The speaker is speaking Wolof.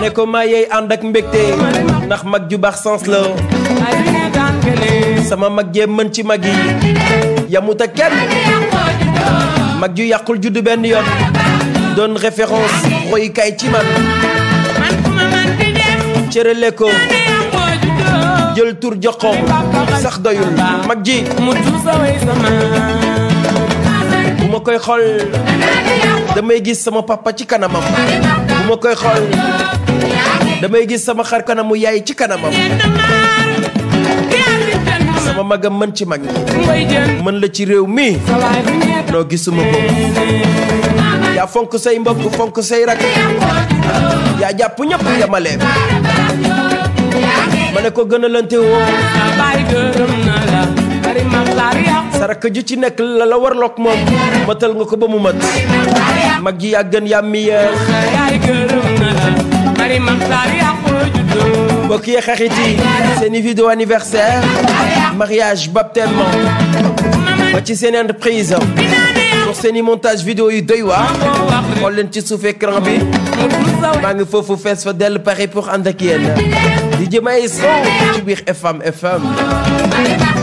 ne ko maa yeey ànd ak mbégte ndax mag ju baax sens la sama mag jee mën ci mag yi yamut ak kenn mag ju yàqul juddu benn yoon doon référence royukaay ci man cërale ko jël tur jox ko sax doyul mag ji bu ma koy xool damay gis sama papa ci kanamam bu ma koy xool damay gis sama xar kanamu yaay ci kanamam sama magam mën ci mag ñi mën la ci réew mi noo gisuma ko yaa fonk say mbokk fonk say rak yaa jàpp ñëpp yamale ma ne ko gën a lante woo sa rakk ju ci nekk la la warloog moom matal nga ko ba mu mat mag ji yaa gën yaa meilleur mbokk yi xarit yi seeni vidéo anniversaire mariage baptême ba ci seen entreprise pour seeni montage vidéo yu doy waar xool leen ci suuf écran bi maa ngi foofu fees fa dell pare pour ànd ak yéen di jëm ay son ci biir FM FM